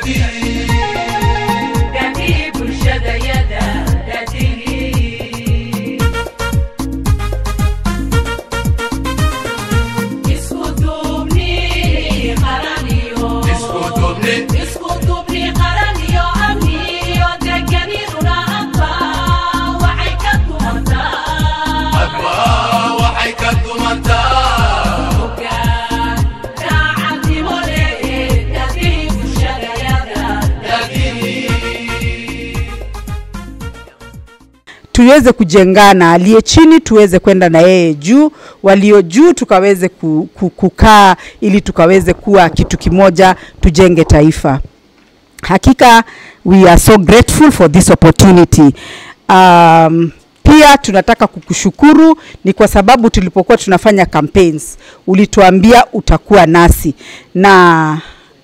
Dadii bulshadayada, dadii. Isku duubni qaran iyo- Isku duubni qaran iyo amni iyo deganiduna hadba waxay ka dumantaa. Hoggaan daacadnimo leh, dadii bulshadayada, tuweze kujengana, aliye chini tuweze kwenda na yeye juu, walio juu tukaweze ku, ku, kukaa ili tukaweze kuwa kitu kimoja, tujenge taifa. Hakika we are so grateful for this opportunity. Um, pia tunataka kukushukuru ni kwa sababu tulipokuwa tunafanya campaigns ulituambia utakuwa nasi na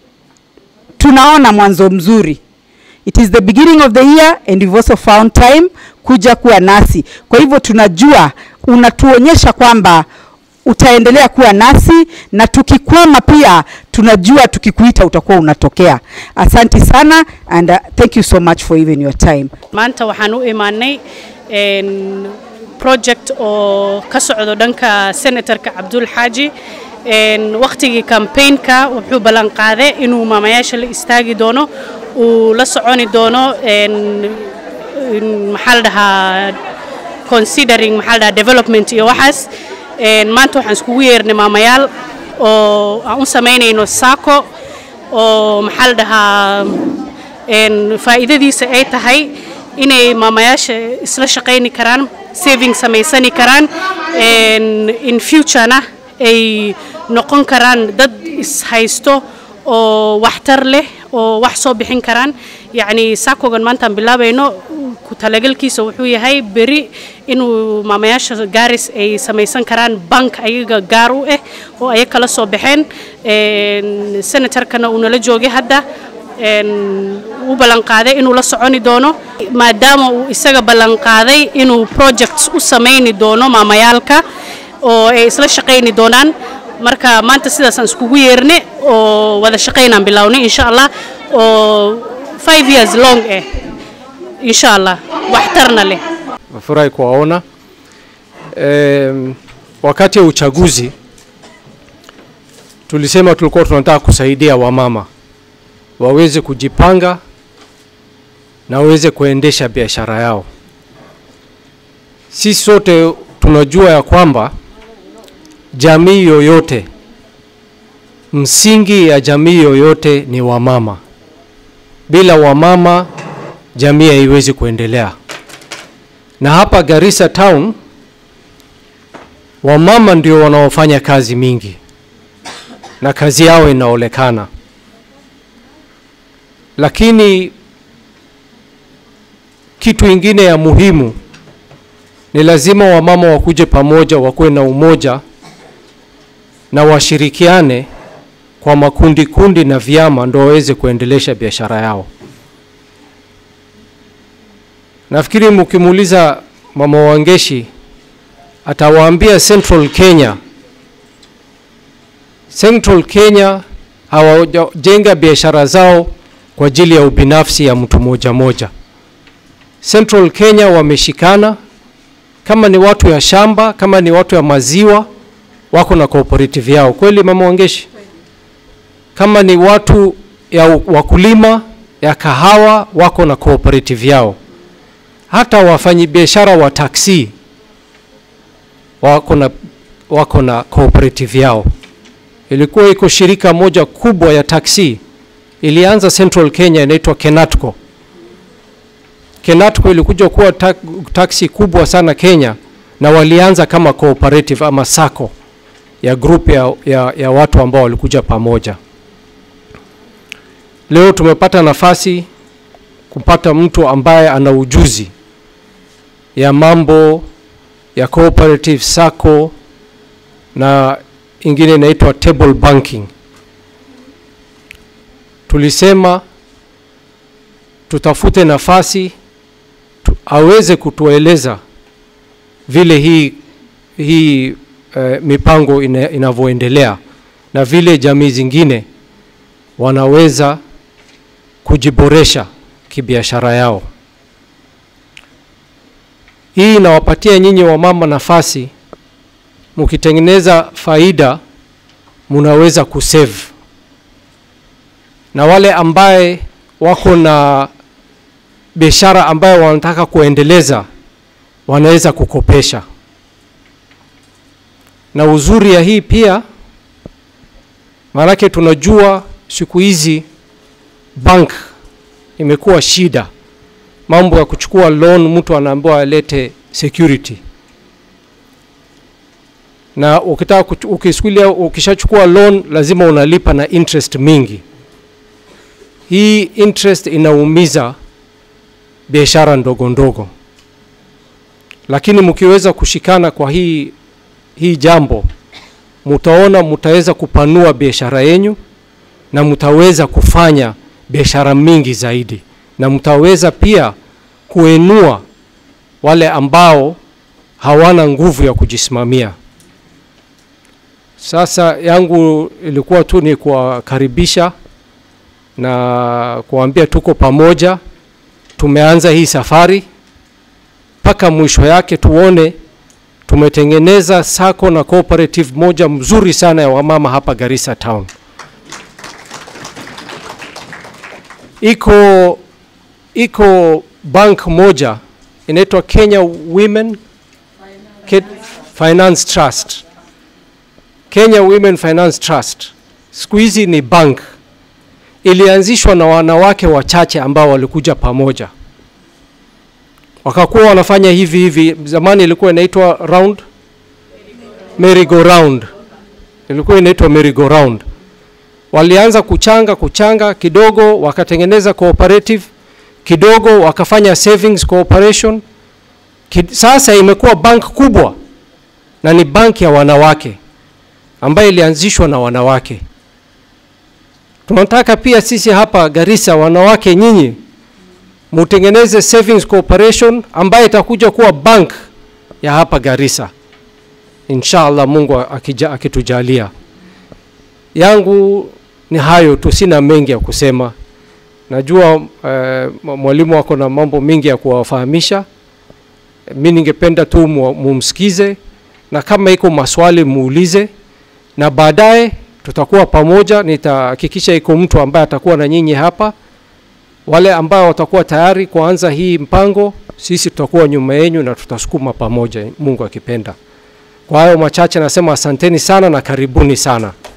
tunaona mwanzo mzuri it is the beginning of the year and we've also found time kuja kuwa nasi kwa hivyo tunajua unatuonyesha kwamba utaendelea kuwa nasi na tukikwama pia tunajua tukikuita utakuwa unatokea asanti sana and uh, thank you so much for even your time maanta waxaan u imaanay een, project oo ka socdo dhanka senatorka cabdul xaaji een, waqtigii campaignka wuxuu ballan qaaday inuu maamayaasha la istaagi doono uu la soconi doono een, een, maxaa la dhahaa considering maxaa la dhahaa development iyo waxaas een, maanta waxaan iskugu yeernay maamayaal oo aan u samaynayno saako oo maxaa la dhahaa een, faa'iidadiisa ay tahay inay maamayaasha isla shaqayni karaan saving samaysani karaan een, in futurena ay noqon karaan dad ishaysto oo waxtar leh oo wax soo bixin karaan yacni saakogan maantaan bilaabayno ku talagalkiisa wuxuu yahay beri inuu maamayaasha gaaris ay samaysan karaan bank ayaga gaar u ah oo ayaga kala soo baxeen een, senatorkana uu nala joogay hadda een, uu ballanqaaday inuu la soconi doono maadaama uu isaga ballanqaaday inuu projects u samayni doono maamayaalka oo ay isla shaqayni doonaan marka maanta sidaasaan iskugu yeerne oo wada shaqaynaan bilownay insha allah oo five years long eh insha allah waxtarna leh Nafurahi kuwaona. Um, wakati wa uchaguzi tulisema tulikuwa tunataka kusaidia wamama waweze kujipanga na waweze kuendesha biashara yao. Sisi sote tunajua ya kwamba jamii yoyote, msingi ya jamii yoyote ni wamama. Bila wamama jamii haiwezi kuendelea. Na hapa Garissa town wamama ndio wanaofanya kazi mingi na kazi yao inaonekana, lakini kitu ingine ya muhimu ni lazima wamama wakuje pamoja, wakuwe na umoja na washirikiane kwa makundi kundi na vyama, ndo waweze kuendelesha biashara yao. Nafikiri mkimuuliza mama Wangeshi atawaambia Central Kenya, Central Kenya hawajenga biashara zao kwa ajili ya ubinafsi ya mtu moja moja. Central Kenya wameshikana, kama ni watu ya shamba, kama ni watu ya maziwa, wako na cooperative yao. Kweli mama Wangeshi? Kama ni watu ya wakulima ya kahawa, wako na cooperative yao hata wafanyabiashara wa taksi wako na, wako na cooperative yao. Ilikuwa iko shirika moja kubwa ya taksi ilianza Central Kenya, inaitwa Kenatco. Kenatco ilikuja kuwa ta taksi kubwa sana Kenya, na walianza kama cooperative ama sacco ya group ya, ya, ya watu ambao walikuja pamoja. Leo tumepata nafasi kupata mtu ambaye ana ujuzi ya mambo ya cooperative sacco na ingine inaitwa table banking. Tulisema tutafute nafasi tu, aweze kutueleza vile hii, hii uh, mipango ina, inavyoendelea na vile jamii zingine wanaweza kujiboresha kibiashara yao. Hii inawapatia nyinyi wamama nafasi, mkitengeneza faida munaweza kusave, na wale ambaye wako na biashara ambayo wanataka kuendeleza wanaweza kukopesha. Na uzuri ya hii pia, maanake tunajua siku hizi bank imekuwa shida, mambo ya kuchukua loan, mtu anaambiwa alete security, na ukitaka kuchu- ukisikulia ukishachukua loan lazima unalipa na interest mingi. Hii interest inaumiza biashara ndogo ndogo, lakini mkiweza kushikana kwa hii hii jambo, mutaona mutaweza kupanua biashara yenyu na mtaweza kufanya biashara mingi zaidi, na mtaweza pia kuenua wale ambao hawana nguvu ya kujisimamia. Sasa yangu ilikuwa tu ni kuwakaribisha na kuambia tuko pamoja, tumeanza hii safari mpaka mwisho yake tuone tumetengeneza sako na cooperative moja mzuri sana ya wamama hapa Garissa town. Iko iko bank moja inaitwa Kenya Women Ke- Finance Trust. Kenya Women Finance Trust siku hizi ni bank, ilianzishwa na wanawake wachache ambao walikuja pamoja wakakuwa wanafanya hivi hivi. Zamani ilikuwa inaitwa round merry go round, ilikuwa inaitwa merry go round. Walianza kuchanga kuchanga kidogo, wakatengeneza cooperative kidogo, wakafanya savings cooperation. Kid, sasa imekuwa bank kubwa na ni bank ya wanawake ambayo ilianzishwa na wanawake. Tunataka pia sisi hapa Garissa, wanawake nyinyi mutengeneze savings corporation ambayo itakuja kuwa bank ya hapa Garissa, inshallah Mungu akija, akitujalia. Yangu ni hayo tu, sina mengi ya kusema. Najua eh, mwalimu wako na mambo mengi ya kuwafahamisha. Mi ningependa tu mu- mumsikize, na kama iko maswali muulize, na baadaye tutakuwa pamoja. Nitahakikisha iko mtu ambaye atakuwa na nyinyi hapa wale ambao watakuwa tayari kuanza hii mpango, sisi tutakuwa nyuma yenu na tutasukuma pamoja, Mungu akipenda. Kwa hayo machache nasema asanteni sana na karibuni sana.